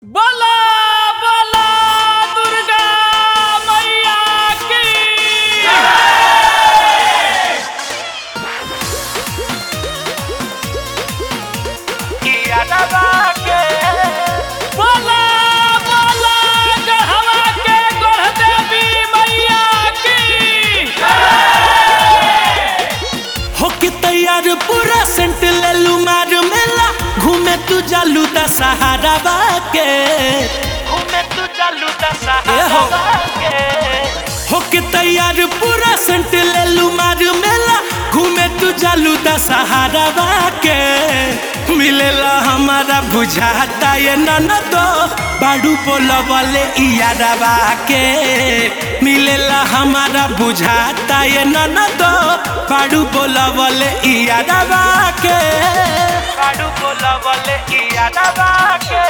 बोला बोला दुर्गा मैया की बोला बोला गढ़वा के गढ़ देवी मैया की होके तैयार पूरा सेंट लेलू मार मेला घूमे तू जालू दा सहारा बाके घूमे तू जालू दा सहारा बाके होके तैयार पूरा सेंट लेलू मार मेला घूमे तू जालू दा सहारा बाके मिलेला हमारा बुझाता ये ननदो बाड़ू बोला वाले इयारवा के मिलेला हमारा बुझाता ये ननदो बाड़ू बोला वाले इयारवा के बाड़ू बोला वाले इयारवा के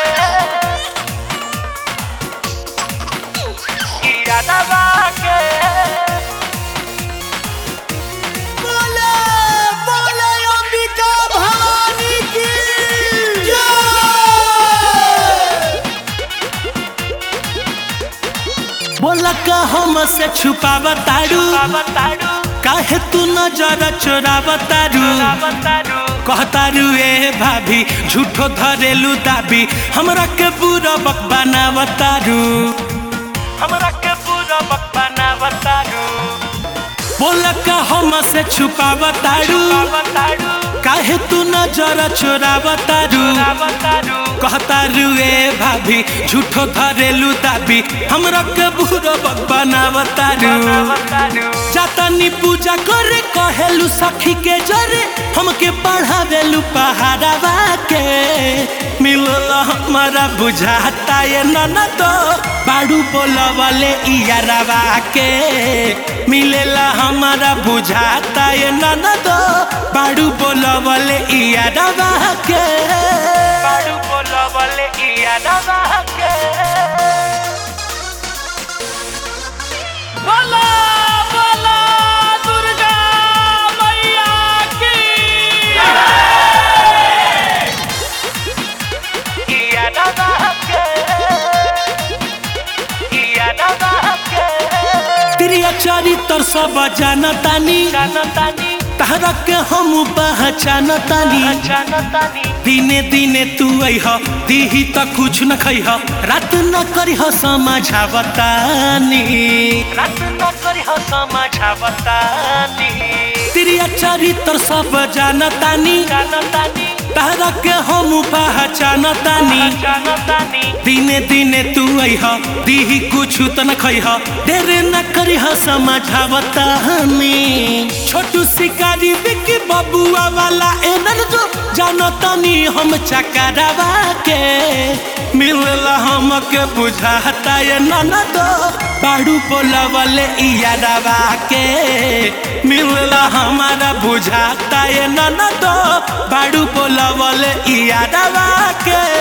इयारवा के बोले बोले अंबिका भवानी की बोला का हम से छुपावा तारू काहे तू नजर चोरावा तारू कहतारू ए भाभी झूठो धरेलू दाबी हमरा के बुरा बक बनावतारू हमरा के बुरा बक बनावतारू बोला का हम से छुपावतारू काहे तू नजर चोरावतारू कहतारू ए भाभी झूठो धरेलू दाबी हमरा के बुरा बक बनावतारू जातानी पूजा करे कहेलू सखी के जरे हमके पढ़ावेलू पहाड़ावा के मिलला हमारा बुझाता ये ननदो बाड़ू बोला वाले इयारवा के मिलेला हमारा बुझाता ये ननदो बाड़ू बोला वाले इयारवा के बाड़ू बोला वाले इयारवा के बोला बोला दुर्गा मैया की प्रिय चरित्र सब जानतानी तहरा के हम पहचानतानी दिने दिने तू अह दीही त कुछ न खैह रात न करिह समझावतानी रात न करिह समझावतानी प्रिय चरित्र सब जानतानी तहरा के हम पहचानतानी दिने दिने तू अह दीही कुछ त न खैह देर न करिह समझावतानी छोटू शिकारी विकी बबुआ वाला एनर जो जानतानी हम चकरावा के मिलला हमके बुझाता ये ननदो बाड़ू बोला वाले इयारवा के मिलला हमारा बुझाता ये ननदो बाड़ू बोला वाले इयारवा के